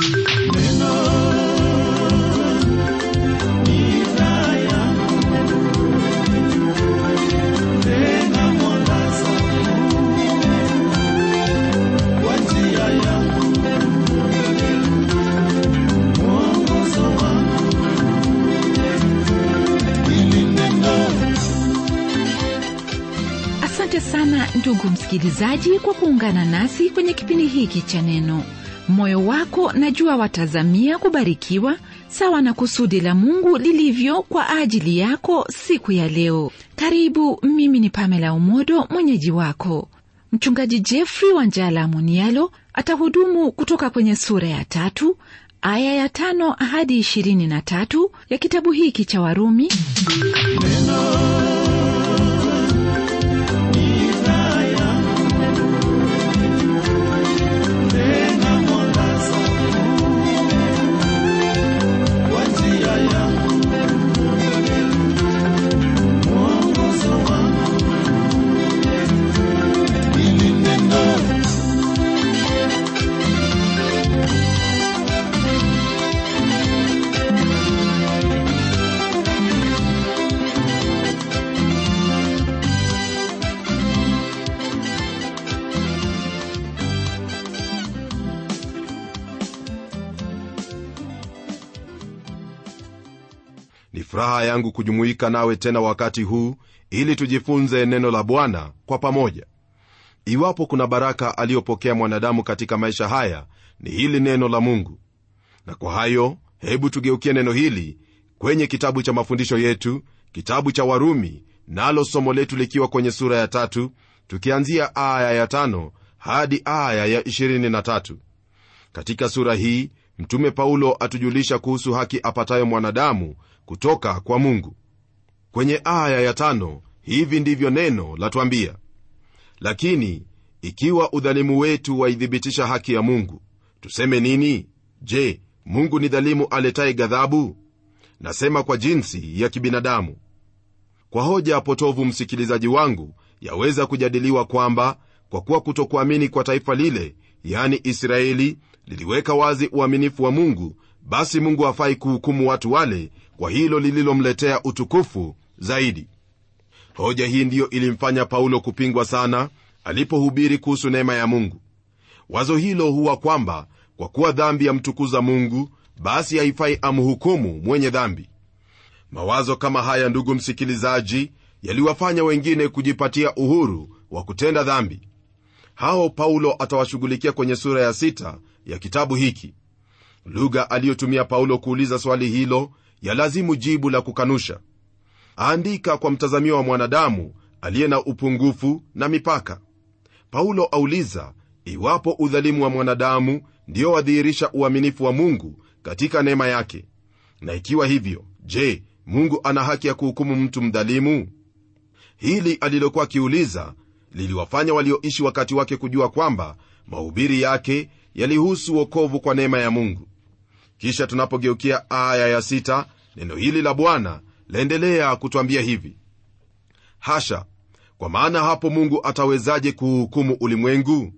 asante sana ndugu msikilizaji kwa kuungana nasi kwenye kipindi hiki cha neno moyo wako najua watazamia kubarikiwa sawa na kusudi la mungu lilivyo kwa ajili yako siku ya leo karibu mimi ni pamela umodo mwenyeji wako mchungaji jeffrey wanjala munialo atahudumu kutoka kwenye sura ya tatu aya ya tano hadi ishirini na tatu ya kitabu hiki cha warumi ni furaha yangu kujumuika nawe tena wakati huu ili tujifunze neno la bwana kwa pamoja iwapo kuna baraka aliyopokea mwanadamu katika maisha haya ni hili neno la mungu na kwa hayo hebu tugeukie neno hili kwenye kitabu cha mafundisho yetu kitabu cha warumi nalo somo letu likiwa kwenye sura ya tatu tukianzia aya ya tano hadi aya ya 23 katika sura hii mtume paulo atujulisha kuhusu haki apatayo mwanadamu kutoka kwa mungu kwenye aya ya tano hivi ndivyo neno latwambia lakini ikiwa udhalimu wetu waithibitisha haki ya mungu tuseme nini je mungu ni dhalimu aletaye ghadhabu nasema kwa jinsi ya kibinadamu kwa hoja potovu msikilizaji wangu yaweza kujadiliwa kwamba kwa kuwa kutokuamini kwa taifa lile yani israeli liliweka wazi uaminifu wa mungu basi mungu hafai kuhukumu watu wale kwa hilo lililomletea utukufu zaidi hoja hii ndiyo ilimfanya paulo kupingwa sana alipohubiri kuhusu neema ya mungu wazo hilo huwa kwamba kwa kuwa dhambi yamtukuza mungu basi haifai amhukumu mwenye dhambi mawazo kama haya ndugu msikilizaji yaliwafanya wengine kujipatia uhuru wa kutenda dhambi hao paulo atawashughulikia kwenye sura ya sita ya kitabu hiki lugha aliyotumia paulo kuuliza swali hilo yalazimu jibu la kukanusha aandika kwa mtazamio wa mwanadamu aliye na upungufu na mipaka paulo auliza iwapo udhalimu wa mwanadamu ndio wadhihirisha uaminifu wa mungu katika neema yake na ikiwa hivyo je mungu ana haki ya kuhukumu mtu mdhalimu hili alilokuwa akiuliza liliwafanya walioishi wakati wake kujua kwamba mahubiri yake yalihusu wokovu kwa neema ya mungu kisha tunapogeukia aya ya sita, neno hili la bwana laendelea kutwambia hivi hasha kwa maana hapo mungu atawezaje kuhukumu ulimwengu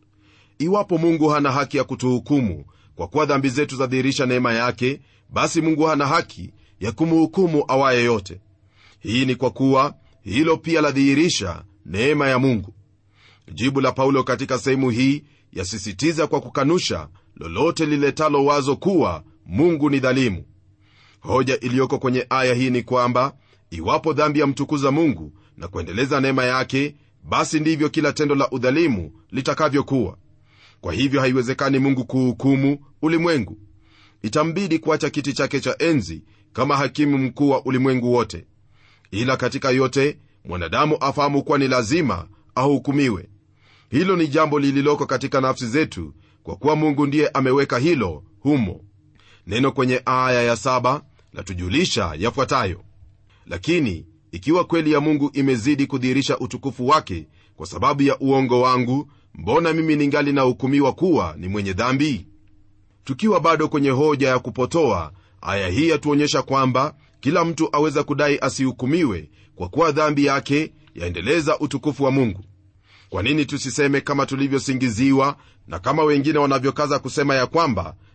iwapo mungu hana haki ya kutuhukumu kwa kuwa dhambi zetu zadhihirisha neema yake basi mungu hana haki ya kumhukumu awaye yote hii ni kwa kuwa hilo pia ladhihirisha neema ya mungu jibu la paulo katika sehemu hii yasisitiza kwa kukanusha lolote liletalo wazo kuwa mungu ni dhalimu hoja iliyoko kwenye aya hii ni kwamba iwapo dhambi yamtukuza mungu na kuendeleza neema yake basi ndivyo kila tendo la udhalimu litakavyokuwa kwa hivyo haiwezekani mungu kuhukumu ulimwengu itambidi kuacha kiti chake cha enzi kama hakimu mkuu wa ulimwengu wote ila katika yote mwanadamu afahamu kuwa ni lazima ahukumiwe hilo ni jambo lililoko katika nafsi zetu kwa kuwa mungu ndiye ameweka hilo humo neno kwenye aya ya saba latujulisha yafuatayo lakini ikiwa kweli ya mungu imezidi kudhihirisha utukufu wake kwa sababu ya uongo wangu mbona mimi ningali nahukumiwa kuwa ni mwenye dhambi tukiwa bado kwenye hoja ya kupotoa aya hii yatuonyesha kwamba kila mtu aweza kudai asihukumiwe kwa kuwa dhambi yake yaendeleza utukufu wa mungu kwa nini tusiseme kama tulivyosingiziwa na kama wengine wanavyokaza kusema ya kwamba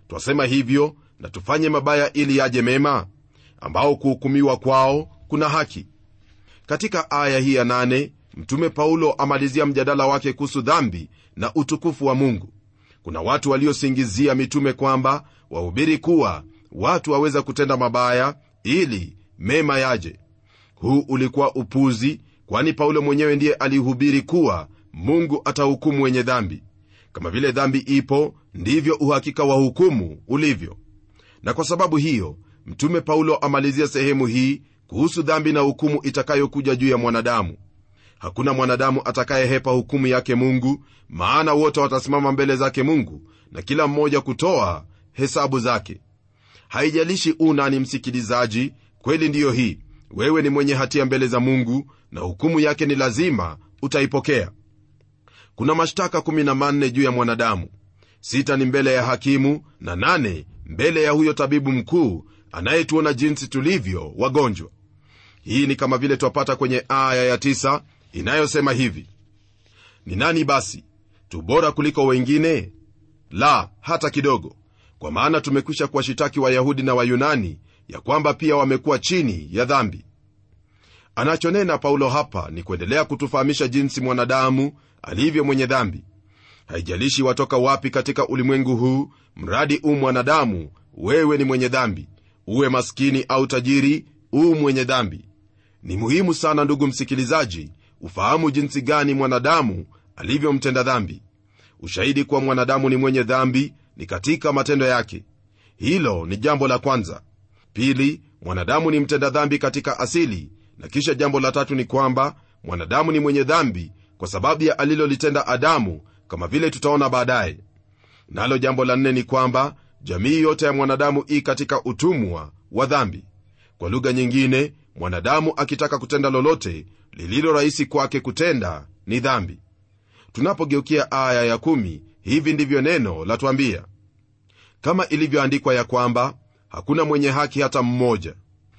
twasema hivyo na tufanye mabaya ili yaje mema ambao kuhukumiwa kwao kuna haki katika aya hii ya nane mtume paulo amalizia mjadala wake kuhusu dhambi na utukufu wa mungu kuna watu waliosingizia mitume kwamba wahubiri kuwa watu waweza kutenda mabaya ili mema yaje huu ulikuwa upuzi kwani paulo mwenyewe ndiye alihubiri kuwa mungu atahukumu wenye dhambi kama vile dhambi ipo ndivyo uhakika wa hukumu ulivyo na kwa sababu hiyo mtume paulo amalizia sehemu hii kuhusu dhambi na hukumu itakayokuja juu ya mwanadamu hakuna mwanadamu atakayehepa hukumu yake mungu maana wote watasimama mbele zake mungu na kila mmoja kutoa hesabu zake haijalishi unani msikilizaji kweli ndiyo hii wewe ni mwenye hatia mbele za mungu na hukumu yake ni lazima utaipokea kuna mashtaka 14 juu ya mwanadamu sita ni mbele ya hakimu na nane mbele ya huyo tabibu mkuu anayetuona jinsi tulivyo wagonjwa hii ni kama vile twapata kwenye aya ya tisa inayosema hivi ni nani basi tu bora kuliko wengine la hata kidogo kwa maana tumekwisha kuwashitaki wayahudi na wayunani ya kwamba pia wamekuwa chini ya dhambi anachonena paulo hapa ni kuendelea kutufahamisha jinsi mwanadamu alivyo mwenye dhambi haijalishi watoka wapi katika ulimwengu huu mradi u mwanadamu wewe ni mwenye dhambi uwe maskini au tajiri u mwenye dhambi ni muhimu sana ndugu msikilizaji ufahamu jinsi gani mwanadamu alivyomtenda dhambi ushahidi kuwa mwanadamu ni mwenye dhambi ni katika matendo yake hilo ni jambo la kwanza pili mwanadamu ni mtenda dhambi katika asili na kisha jambo la tatu ni kwamba mwanadamu ni mwenye dhambi kwa sababu ya alilolitenda adamu kama vile tutaona baadaye nalo jambo la nne ni kwamba jamii yote ya mwanadamu ii katika utumwa wa dhambi kwa lugha nyingine mwanadamu akitaka kutenda lolote lililo rahisi kwake kutenda ni dhambi tunapogeukia aya ya kumi, hivi ndivyo neno latwambia kama ilivyoandikwa ya kwamba hakuna mwenye haki hata mmoja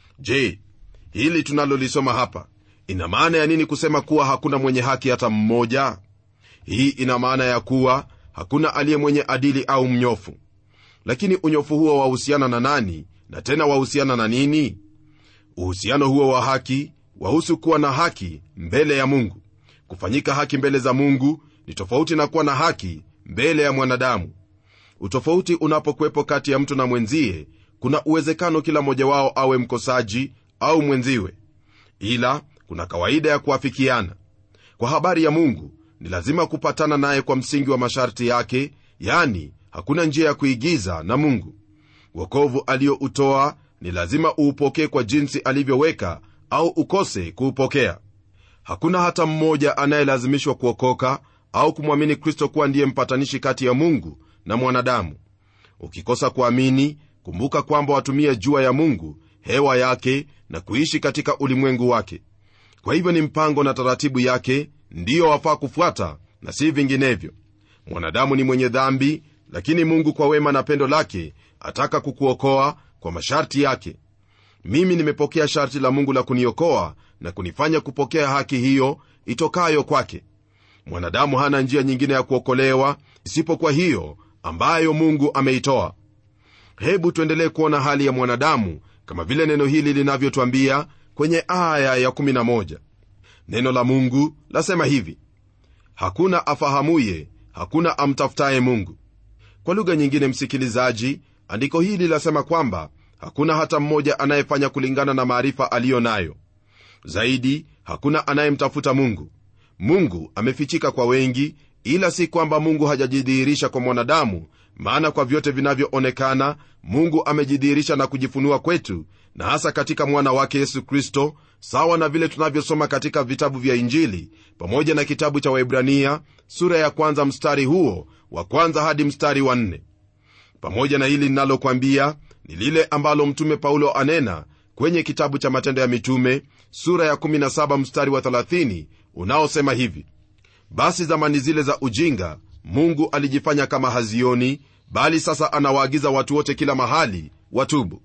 je hili tunalolisoma hapa ina maana ya nini kusema kuwa hakuna mwenye haki hata mmoja hii ina maana ya kuwa hakuna aliye mwenye adili au mnyofu lakini unyofu huo wahusiana na nani na tena wahusiana na nini uhusiano huo wa haki wahusu kuwa na haki mbele ya mungu kufanyika haki mbele za mungu ni tofauti na kuwa na haki mbele ya mwanadamu utofauti unapokuwepo kati ya mtu na mwenzie kuna uwezekano kila mmoja wao awe mkosaji au mwenziwe ila kuna kawaida ya kuafikiana kwa habari ya mungu ni lazima kupatana naye kwa msingi wa masharti yake yani hakuna njia ya kuigiza na mungu wokovu aliyoutoa ni lazima uupokee kwa jinsi alivyoweka au ukose kuupokea hakuna hata mmoja anayelazimishwa kuokoka au kumwamini kristo kuwa ndiye mpatanishi kati ya mungu na mwanadamu ukikosa kuamini kumbuka kwamba watumia jua ya mungu hewa yake na kuishi katika ulimwengu wake kwa hivyo ni mpango na taratibu yake ndiyo wafaa kufuata na si vinginevyo mwanadamu ni mwenye dhambi lakini mungu kwa wema na pendo lake ataka kukuokoa kwa masharti yake mimi nimepokea sharti la mungu la kuniokoa na kunifanya kupokea haki hiyo itokayo kwake mwanadamu hana njia nyingine ya kuokolewa isipokuwa hiyo ambayo mungu ameitoa hebu tuendelee kuona hali ya mwanadamu kama vile neno hili linavyotwambia kwenye aya ya11 neno la mungu lasema hivi hakuna afahamuye hakuna amtafutaye mungu kwa lugha nyingine msikilizaji andiko hili lasema kwamba hakuna hata mmoja anayefanya kulingana na maarifa aliyo nayo zaidi hakuna anayemtafuta mungu mungu amefichika kwa wengi ila si kwamba mungu hajajidhihirisha kwa mwanadamu maana kwa vyote vinavyoonekana mungu amejidhihirisha na kujifunua kwetu na hasa katika mwana wake yesu kristo sawa na vile tunavyosoma katika vitabu vya injili pamoja na kitabu cha waibrania sura ya kwanza mstari huo wa kwanza hadi mstari wa nne pamoja na hili linalokwambia ni lile ambalo mtume paulo anena kwenye kitabu cha matendo ya mitume sura ya 17 mstari wa 30 unaosema hivi basi zamani zile za ujinga mungu alijifanya kama hazioni bali sasa anawaagiza watu wote kila mahali watubu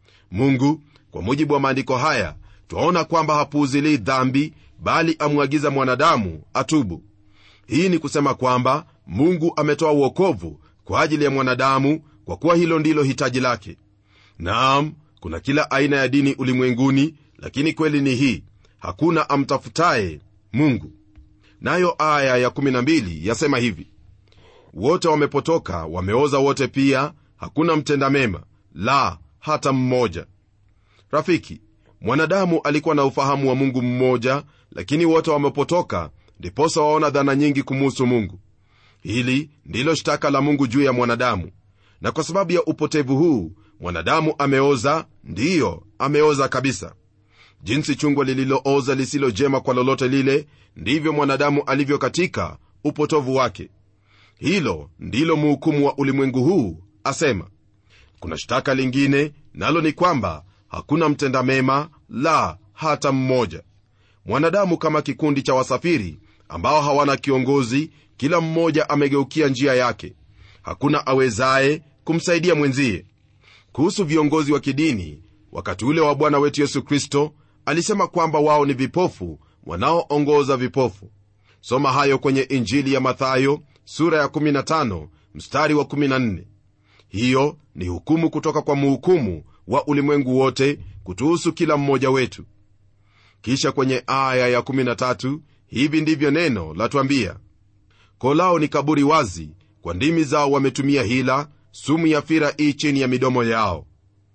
mungu kwa mujibu wa maandiko haya twaona kwamba hapuuzilii dhambi bali amwagiza mwanadamu atubu hii ni kusema kwamba mungu ametoa uokovu kwa ajili ya mwanadamu kwa kuwa hilo ndilo hitaji lake naam kuna kila aina ya dini ulimwenguni lakini kweli ni hii hakuna amtafutaye mungu nayo aya ya12 yasema hivi wote wamepotoka wameoza wote pia hakuna mtenda mema la hata mmoja rafiki mwanadamu alikuwa na ufahamu wa mungu mmoja lakini wote wamepotoka ndiposa waona dhana nyingi kumuhusu mungu hili ndilo shtaka la mungu juu ya mwanadamu na kwa sababu ya upotevu huu mwanadamu ameoza ndiyo ameoza kabisa jinsi chungwa lililooza lisilo jema kwa lolote lile ndivyo mwanadamu alivyo katika upotovu wake hilo ndilo muhukumu wa ulimwengu huu asema kuna shtaka lingine nalo ni kwamba hakuna mtenda mema la hata mmoja mwanadamu kama kikundi cha wasafiri ambao hawana kiongozi kila mmoja amegeukia njia yake hakuna awezaye kumsaidia mwenzie kuhusu viongozi wa kidini wakati ule wa bwana wetu yesu kristo alisema kwamba wao ni vipofu wanaoongoza vipofu soma hayo kwenye injili ya mathayo sura ya 15 mstari wa 14 hiyo ni hukumu kutoka kwa muhukumu wa ulimwengu wote kutuhusu kila mmoja wetu kisha kwenye aya ya 13 hivi ndivyo neno latwambia kolao ni kaburi wazi kwa ndimi zao wametumia hila sumu ya fira ii chini ya midomo yao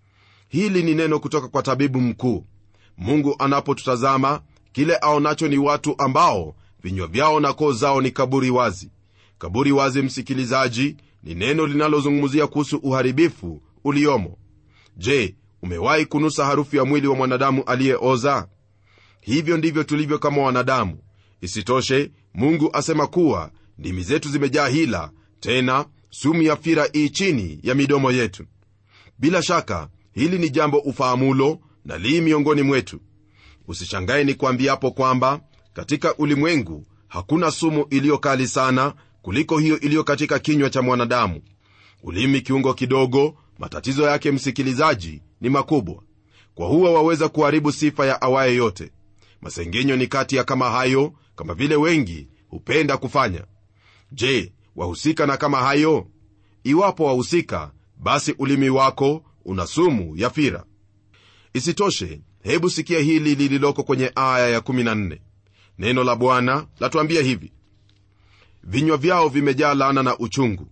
hili ni neno kutoka kwa tabibu mkuu mungu anapotutazama kile aonacho ni watu ambao vinywa vyao na koo zao ni kaburi wazi kaburi wazi msikilizaji ni neno linalozungumzia kuhusu uharibifu uliomo je umewahi kunusa harufu ya mwili wa mwanadamu aliyeoza hivyo ndivyo tulivyo kama wanadamu isitoshe mungu asema kuwa ndimi zetu zimejaa hila tena sumu ya fira ii chini ya midomo yetu bila shaka hili ni jambo ufahamulo na lii miongoni mwetu usishangae ni kuambiapo kwamba katika ulimwengu hakuna sumu iliyo kali sana kuliko hiyo iliyo katika kinywa cha mwanadamu ulimi kiungo kidogo matatizo yake msikilizaji ni makubwa kwa huwa waweza kuharibu sifa ya awaye yote masengenyo ni kati ya kama hayo kama vile wengi hupenda kufanya je wahusika na kama hayo iwapo wahusika basi ulimi wako una sumu ya fira isitoshe hebu sikia hili lililoko kwenye aya ya14 neno la bwana latuambia hivi vinywa vyao vimejaa laana na uchungu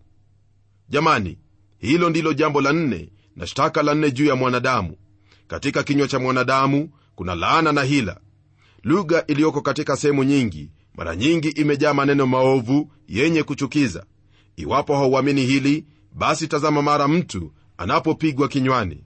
jamani hilo ndilo jambo la nne na shtaka la nne juu ya mwanadamu katika kinywa cha mwanadamu kuna laana na hila lugha iliyoko katika sehemu nyingi mara nyingi imejaa maneno maovu yenye kuchukiza iwapo hauamini hili basi tazama mara mtu anapopigwa kinywani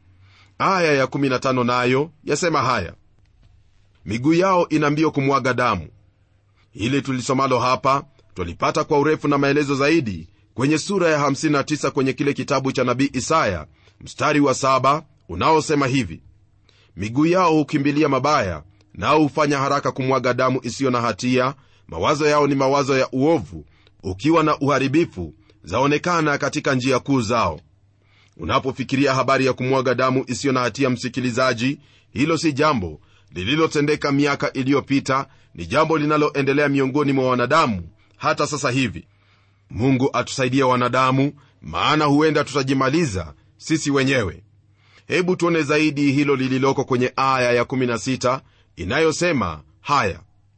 aya ya15 nayo yasema haya miguu yao ina mbio kumwaga damu hili tulisomalo hapa twalipata kwa urefu na maelezo zaidi kwenye sura ya 59 kwenye kile kitabu cha nabii isaya mstari wa 7 unaosema hivi miguu yao hukimbilia mabaya nao hufanya haraka kumwaga damu isiyo na hatia mawazo yao ni mawazo ya uovu ukiwa na uharibifu zaonekana katika njia kuu zao unapofikiria habari ya kumwaga damu isiyo na hatia msikilizaji hilo si jambo lililotendeka miaka iliyopita ni jambo linaloendelea miongoni mwa wanadamu hata sasa hivi mungu atusaidie wanadamu maana huenda tutajimaliza sisi wenyewe hebu tuone zaidi hilo lililoko kwenye aya ya16 inayosema haya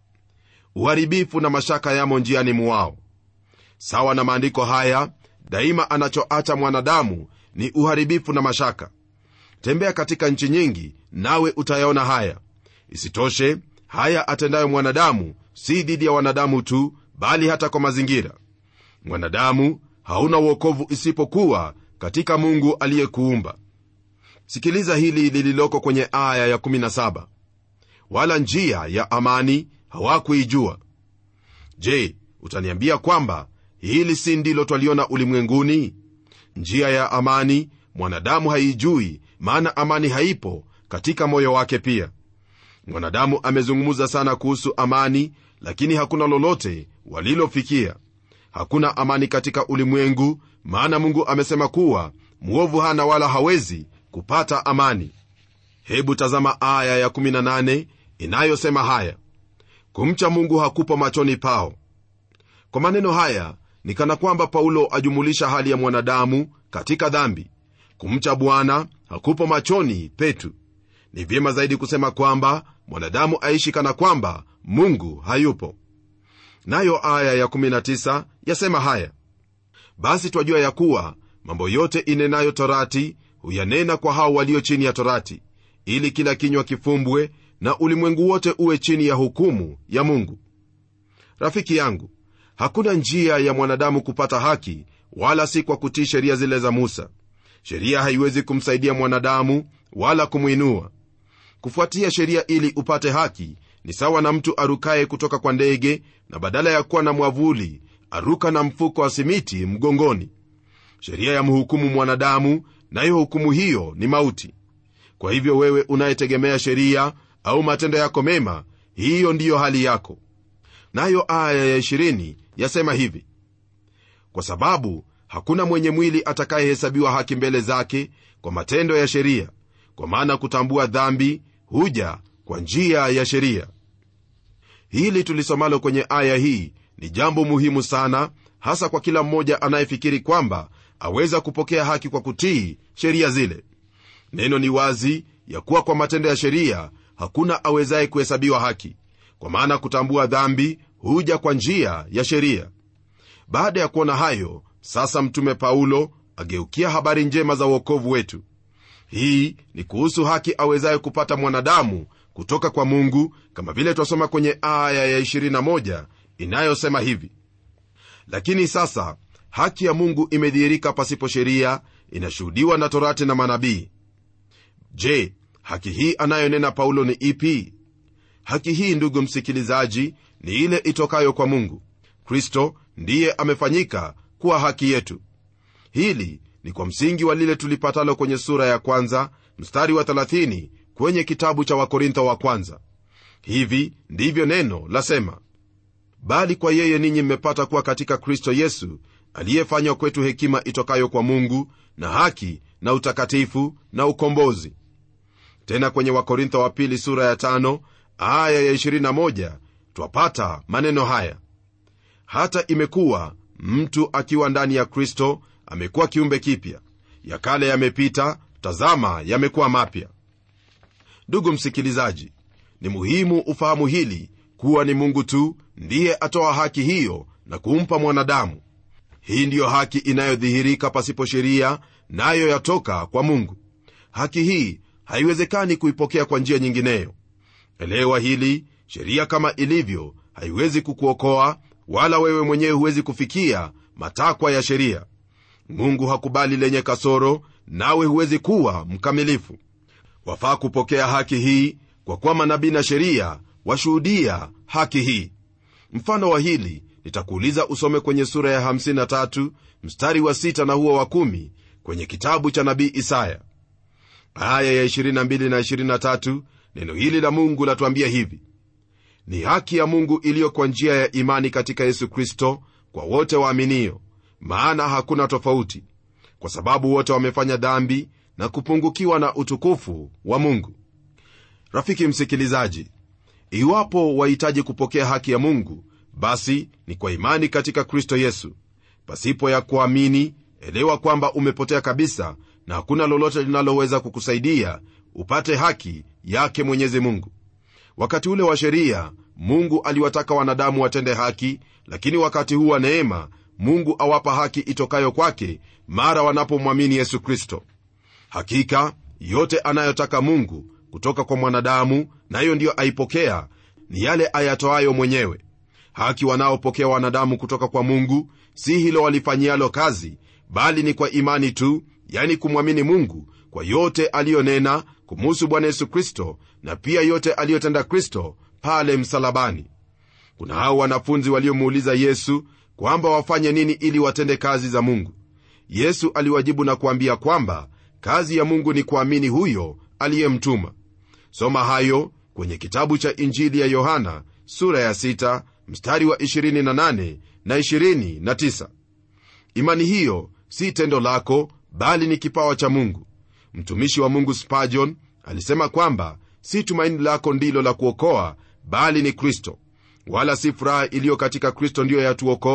uharibifu na mashaka yamo njiani mwao sawa na maandiko haya daima anachoacha mwanadamu ni uharibifu na mashaka tembea katika nchi nyingi nawe utayaona haya isitoshe haya atendayo mwanadamu si dhidi ya wanadamu tu bali hata kwa mazingira mwanadamu hauna uokovu isipokuwa katika mungu aliyekuumba sikiliza hili lililoko kwenye aya ya17 wala njia ya amani hawakuijua je utaniambia kwamba hili si ndilo twaliona ulimwenguni njia ya amani mwanadamu haijui maana amani haipo katika moyo wake pia mwanadamu amezungumza sana kuhusu amani lakini hakuna lolote walilofikia hakuna amani katika ulimwengu maana mungu amesema kuwa mwovu hana wala hawezi kupata amani hebu tazama aya ya18 inayosema haya kumcha mungu hakupo machoni pao kwa maneno haya ni kana kwamba paulo ajumulisha hali ya mwanadamu katika dhambi kumcha bwana hakupo machoni petu ni vyema zaidi kusema kwamba mwanadamu aishi kana kwamba mungu hayupo nayo aya ya19 yasema haya basi twajua ya kuwa mambo yote inenayo torati huyanena kwa hao walio chini ya torati ili kila kinywa kifumbwe na ulimwengu wote uwe chini ya hukumu ya mungu rafiki yangu hakuna njia ya mwanadamu kupata haki wala si kwa kutii sheria zile za musa sheria haiwezi kumsaidia mwanadamu wala kumwinua kufuatia sheria ili upate haki ni sawa na mtu arukaye kutoka kwa ndege na badala ya kuwa na mwavuli aruka na mfuko wa simiti mgongoni sheria ya mhukumu mwanadamu nayo hukumu hiyo ni mauti kwa hivyo wewe unayetegemea sheria au matendo yako mema hiyo ndiyo hali yako nayo aya ya 20 yasema hivi kwa sababu hakuna mwenye mwili atakayehesabiwa haki mbele zake kwa matendo ya sheria kwa maana kutambua dhambi huja kwa njia ya sheria hili tulisomalo kwenye aya hii ni jambo muhimu sana hasa kwa kila mmoja anayefikiri kwamba aweza kupokea haki kwa kutii sheria zile neno ni wazi ya kuwa kwa matendo ya sheria hakuna awezaye kuhesabiwa haki kwa maana kutambua dhambi huja kwa njia ya sheria baada ya kuona hayo sasa mtume paulo ageukia habari njema za uokovu wetu hii ni kuhusu haki awezaye kupata mwanadamu kutoka kwa mungu kama vile twasoma kwenye aya ya 21 inayosema hivi lakini sasa haki ya mungu imedhihirika pasipo sheria inashuhudiwa na torati na manabii je haki hii anayonena paulo ni ipi haki hii ndugu msikilizaji ni ile itokayo kwa mungu kristo ndiye amefanyika kuwa haki yetu hili ni kwa msingi wa lile tulipatalo kwenye sura ya kwanza mstari wa 30 kwenye kitabu cha wakorintho wa kwanza hivi ndivyo neno lasema bali kwa yeye ninyi mmepata kuwa katika kristo yesu aliyefanywa kwetu hekima itokayo kwa mungu na haki na utakatifu na ukombozi tena kwenye wakorintho wa pili sura ya tano aya ya 21 twapata maneno haya hata imekuwa mtu akiwa ndani ya kristo amekuwa kiumbe kipya ya kale yamepita tazama yamekuwa mapya ndugu msikilizaji ni muhimu ufahamu hili kuwa ni mungu tu ndiye atoa haki hiyo na kumpa mwanadamu hii ndiyo haki inayodhihirika pasipo sheria nayo yatoka kwa mungu haki hii haiwezekani kuipokea kwa njia nyingineyo elewa hili sheria kama ilivyo haiwezi kukuokoa wala wewe mwenyewe huwezi kufikia matakwa ya sheria mungu hakubali lenye kasoro nawe huwezi kuwa mkamilifu wafaa kupokea haki hii kwa kuwa manabii na sheria washuhudia haki hii mfano wa hili nitakuuliza usome kwenye sura ya 53 mstari wa 6 na huo wa 1 kwenye kitabu cha nabii isaya aya ya 22 na 23 neno hili la mungu latuambia hivi ni haki ya mungu iliyo kwa njia ya imani katika yesu kristo kwa wote waaminio maana hakuna tofauti kwa sababu wote wamefanya dhambi na kupungukiwa na utukufu wa mungu rafiki msikilizaji iwapo wahitaji kupokea haki ya mungu basi ni kwa imani katika kristo yesu pasipo ya kuamini elewa kwamba umepotea kabisa na hakuna lolote linaloweza kukusaidia upate haki yake mwenyezi mungu wakati ule wa sheria mungu aliwataka wanadamu watende haki lakini wakati huu wa neema mungu awapa haki itokayo kwake mara wanapomwamini yesu kristo hakika yote anayotaka mungu kutoka kwa mwanadamu nayo ndiyo aipokea ni yale ayatoayo mwenyewe haki wanaopokea wanadamu kutoka kwa mungu si hilo walifanyialo kazi bali ni kwa imani tu yani kumwamini mungu kwa yote aliyonena kumuhusu bwana yesu kristo na pia yote aliyotenda kristo pale msalabani kuna hao wanafunzi waliomuuliza yesu kwamba wafanye nini ili watende kazi za mungu yesu aliwajibu na kuambia kwamba kazi ya mungu ni kuamini huyo aliyemtuma soma hayo kwenye kitabu cha injili ya yohana sura ya 6 mstari wa 28 na 29 imani hiyo si tendo lako bali ni kipawa cha mungu mtumishi wa mungu spajon alisema kwamba si tumaini lako ndilo la kuokoa bali ni kristo wala si furaha iliyo katika kristo ndiyo yatuokoa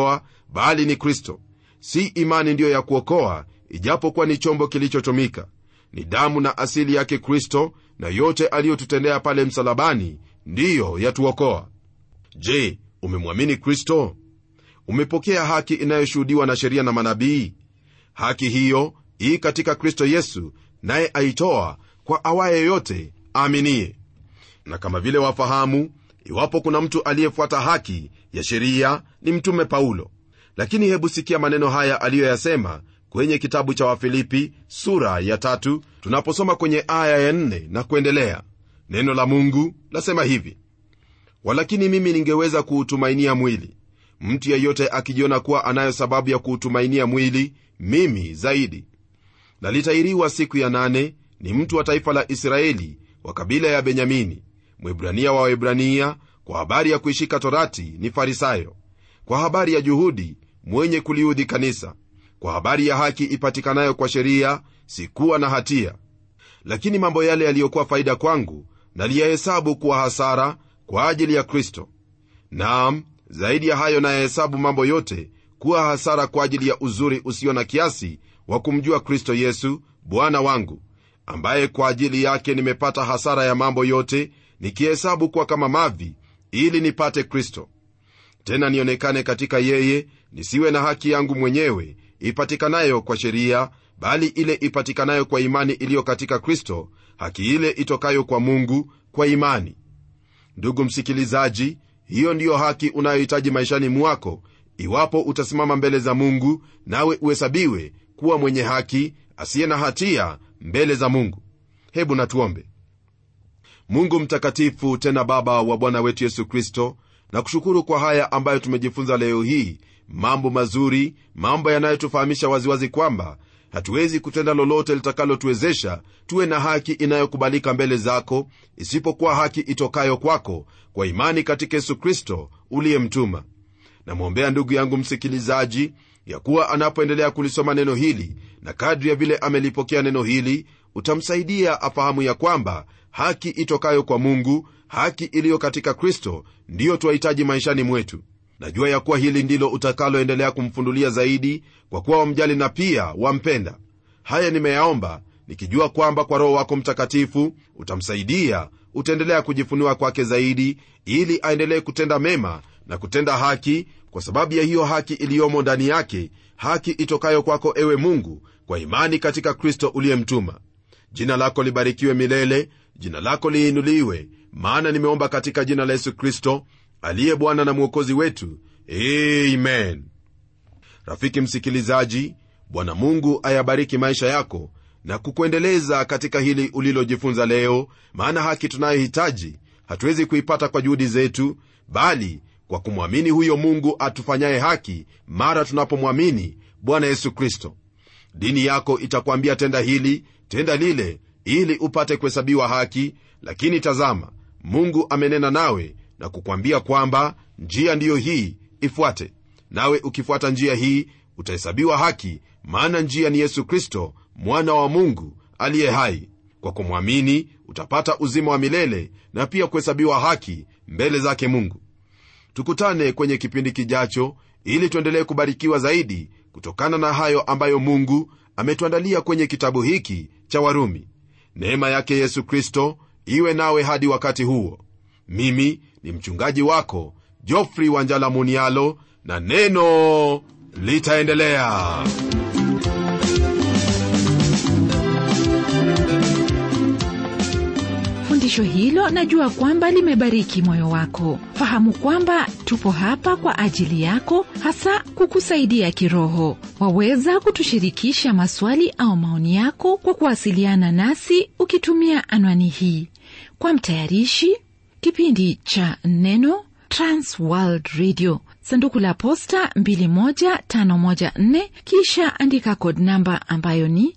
bali ni kristo si imani ndiyo ya kuokoa ijapokuwa ni chombo kilichotumika ni damu na asili yake kristo na yote aliyotutendea pale msalabani ndiyo yatuokoa je umemwamini kristo umepokea haki inayoshuhudiwa na sheria na manabii haki hiyo ii katika kristo yesu naye aitoa kwa awaye yote aaminie na kama vile wafahamu iwapo kuna mtu aliyefuata haki ya sheria ni mtume paulo lakini hebu sikia maneno haya aliyoyasema kwenye kitabu cha wafilipi sura ya tatu tunaposoma kwenye aya ya nne na kuendelea neno la mungu lasema hivi walakini mimi ningeweza kuutumainia mwili mtu yeyote akijiona kuwa anayo sababu ya kuutumainia mwili mimi zaidi na litairiwa siku ya nane ni mtu wa taifa la israeli wa kabila ya benyamini mwibrania wa waebrania kwa habari ya kuishika torati ni farisayo kwa habari ya juhudi mwenye kuliudhi kanisa kwa habari ya haki ipatikanayo kwa sheria sikuwa na hatia lakini mambo yale yaliyokuwa faida kwangu naliyahesabu kuwa hasara kwa ajili ya kristo naam zaidi ya hayo nayahesabu mambo yote kuwa hasara kwa ajili ya uzuri usio na kiasi wa kumjua kristo yesu bwana wangu ambaye kwa ajili yake nimepata hasara ya mambo yote nikihesabu kuwa kama mavi ili nipate kristo tena nionekane katika yeye nisiwe na haki yangu mwenyewe ipatikanayo kwa sheria bali ile ipatikanayo kwa imani iliyo katika kristo haki ile itokayo kwa mungu kwa imani ndugu msikilizaji hiyo ndiyo haki unayohitaji maishani mwako iwapo utasimama mbele za mungu nawe uhesabiwe kuwa mwenye haki asiye na hatia mbele za mungu hebu natuombe mungu mtakatifu tena baba wa bwana wetu yesu kristo na kushukuru kwa haya ambayo tumejifunza leo hii mambo mazuri mambo yanayotufahamisha waziwazi kwamba hatuwezi kutenda lolote litakalotuwezesha tuwe na haki inayokubalika mbele zako isipokuwa haki itokayo kwako kwa imani katika yesu kristo uliyemtuma namwombea ndugu yangu msikilizaji ya kuwa anapoendelea kulisoma neno hili na kadri ya vile amelipokea neno hili utamsaidia afahamu ya kwamba haki itokayo kwa mungu haki iliyo katika kristo ndiyo twahitaji maishani mwetu najua ya kuwa hili ndilo utakaloendelea kumfundulia zaidi kwa kuwa wamjali na pia wampenda haya nimeyaomba nikijua kwamba kwa roho wako mtakatifu utamsaidia utaendelea kujifunua kwake zaidi ili aendelee kutenda mema na kutenda haki kwa sababu ya hiyo haki iliyomo ndani yake haki itokayo kwako ewe mungu kwa imani katika kristo uliyemtuma jina lako libarikiwe milele jina lako liinuliwe maana nimeomba katika jina la yesu kristo aliye bwana na mwokozi wetu amen rafiki msikilizaji bwana mungu ayabariki maisha yako na kukuendeleza katika hili ulilojifunza leo maana haki tunayohitaji hatuwezi kuipata kwa juhudi zetu bali kwa kumwamini huyo mungu atufanyaye haki mara tunapomwamini bwana yesu kristo dini yako itakwambia tenda hili tenda lile ili upate kuhesabiwa haki lakini tazama mungu amenena nawe na kukwambia kwamba njia ndiyo hii ifuate nawe ukifuata njia hii utahesabiwa haki maana njia ni yesu kristo mwana wa mungu aliye hai kwa kumwamini utapata uzima wa milele na pia kuhesabiwa haki mbele zake mungu tukutane kwenye kipindi kijacho ili tuendelee kubarikiwa zaidi kutokana na hayo ambayo mungu ametuandalia kwenye kitabu hiki cha warumi neema yake yesu kristo iwe nawe hadi wakati huo mimi ni mchungaji wako jofri wanjala munialo na neno litaendelea fundisho hilo najua kwamba limebariki moyo wako fahamu kwamba tupo hapa kwa ajili yako hasa kukusaidia kiroho waweza kutushirikisha maswali au maoni yako kwa kuwasiliana nasi ukitumia anwani hii kwa mtayarishi kipindi cha neno transworld radio sanduku la posta 21514 kisha andika kod namba ambayo ni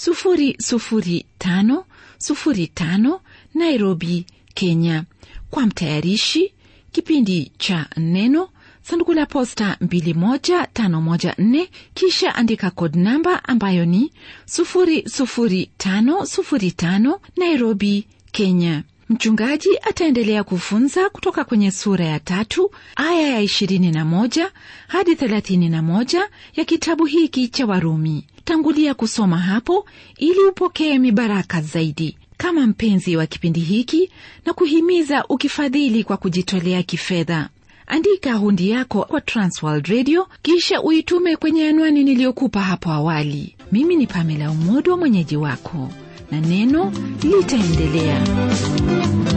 00505 nairobi kenya kwa mtayarishi kipindi cha neno sanduku la posta 21514 kisha andika kod namba ambayo ni 00505 nairobi kenya mchungaji ataendelea kufunza kutoka kwenye sura ya tatu aya ya 21 hadi 31 ya kitabu hiki cha Warumi. Tangulia kusoma hapo ili upokee mibaraka zaidi. Kama mpenzi wa kipindi hiki na kuhimiza ukifadhili kwa kujitolea kifedha, andika hundi yako kwa Transworld Radio kisha uitume kwenye anwani niliyokupa hapo awali. Mimi ni Pamela Umodo, mwenyeji wako, na neno litaendelea.